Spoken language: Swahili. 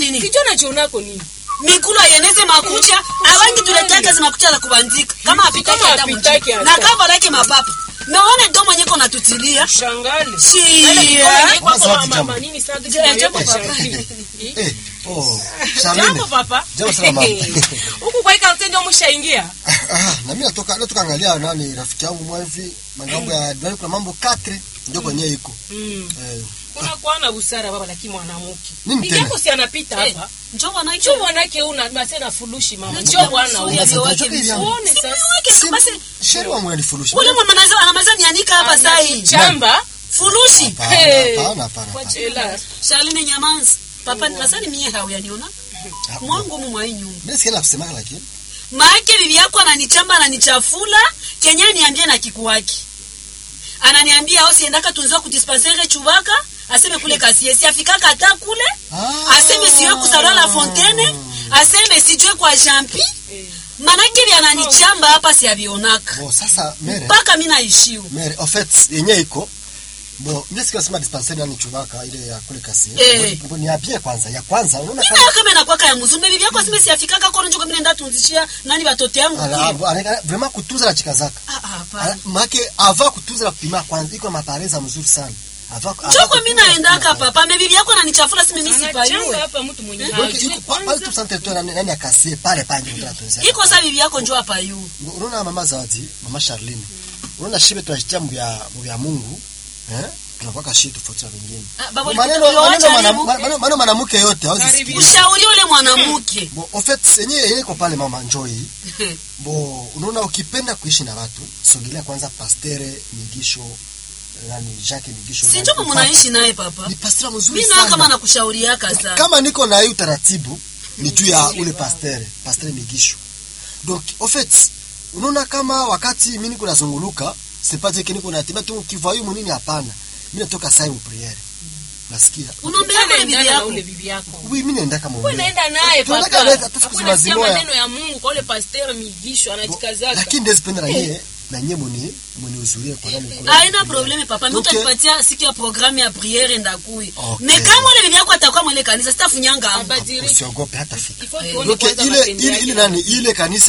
nini kijana chionako nini mikulu ayeneze makucha awangi tuletea kazi makucha za kubandika kama apitaki Kama hata apitaki mjini. hata. na kava lake mapapa meone domo nyeko natutilia shangale Shia. Eh, oh, jambo Charlene. papa Jambo sana mama. huku kwa ikarte ndio mshaingia Ah, na mimi natoka natoka angalia nani rafiki yangu mwa hivi mangambo ya dunia kuna mambo 4 ndio kwenye iko. Mm. Eh, unakuwa na busara baba lakini mwanamke Nini bibi tena? yako si anapita Eh, hapa njoo wanake cho bwanake una basi na fulushi mama Njoo cho bwana mzuri, huyo. avyo wake Unataka vizuri. uone Si sasa. wake, si- basi Sheri wangu anifurusha. ule mwana anaweza- anamaliza nianika hapa saa hii chamba furushi Hapana, Hey. hapana, hapana, hapana. Ela. Charlene nyamanzi papa nasani mie hauyaniona mwangu mu mwa hii nyumba Mimi sikia nakusema lakini. maake bibi yako ananichamba ananichafula kenye niambie na kikuwaki ananiambia au siendaka tunziwa kudispensere chubaka aseme kule kasie siafikaka hata kule Ah. aseme siwe kusalwa la fontaine aseme sijue kwa jampi Eh. manake vya ananichamba hapa siavionaka Bon, sasa mere. mpaka mi naishiwa mere en fait yenye iko bon mimi sikia sema dispensaire nani chubaka ile ya kule kasi Eh. bon ni abie kwanza ya kwanza unaona mi kama nayo kama nakwaka ya mzumbe bibi yako aseme siafikaka kono njuko mi naenda tunzishia nani batoto yangu ala kule ala- vraiment kutunza na chikazaka Ah, ah, hapana. make ava kutunza na kupima kwanza iko na mapareza mzuri sana ava ava njoko mi kutunza naendaka kupima kwanza. papa me bibi yako ananichafula sime mi Anachamba sipayue hapa mtu mwenye donc hajui iko pa- pale kwanza. tu centre tu nani nani akasie pale pale ndio tunatunza iko sa bibi yako njo apayu unaona mama zawadi mama Charlene unaona shibe tunajitia mbya mbya Mungu eh tunakuwa kashi tofauti na wengine Ah, baba, maneno ulioacha maneno leo? mwana- maneno maneno mwanamke yote hawezi Karibu. sikia ushauri ule mwanamke Bon, en fait yenye yenye iko pale mama Joy. Bo, unaona ukipenda kuishi na watu, sogelea kwanza pastere Migisho nani Jacques Migisho. sinjo nani, mnaishi naye papa Ni pasteur mzuri mi nayo kama sana. nakushauriaka sana Kama niko na hii utaratibu ni juu ya ule pastere, pastere Migisho. Donc, en fait, unaona kama wakati mimi niko nazunguluka, c'est pas dire que niko natembea tu kivayu munini hapana. Mimi natoka sai mu priere. Nasikia. unaombea ule Unaendana bibi na yako ule bibi yako Oui, mimi naenda kama Wewe naenda naye Tunataka papa. leta tu siku Hakuna sikia zima zimoya. maneno ya Mungu kwa ule pasteur migisho anajikazaka. lakini ndezipenda na nyie na nyie muni muniuzurie kwa nani kule. aina probleme papa mi Okay. utanipatia siku ya programu ya priere ndakui Okay. me kama ule bibi yako atakuwa mwele kanisa sitafunyanga hapo Abadilike. usiogope hata fika Ifo tuone donc kwanza ile matendo ile yake. ile nani ile kanisa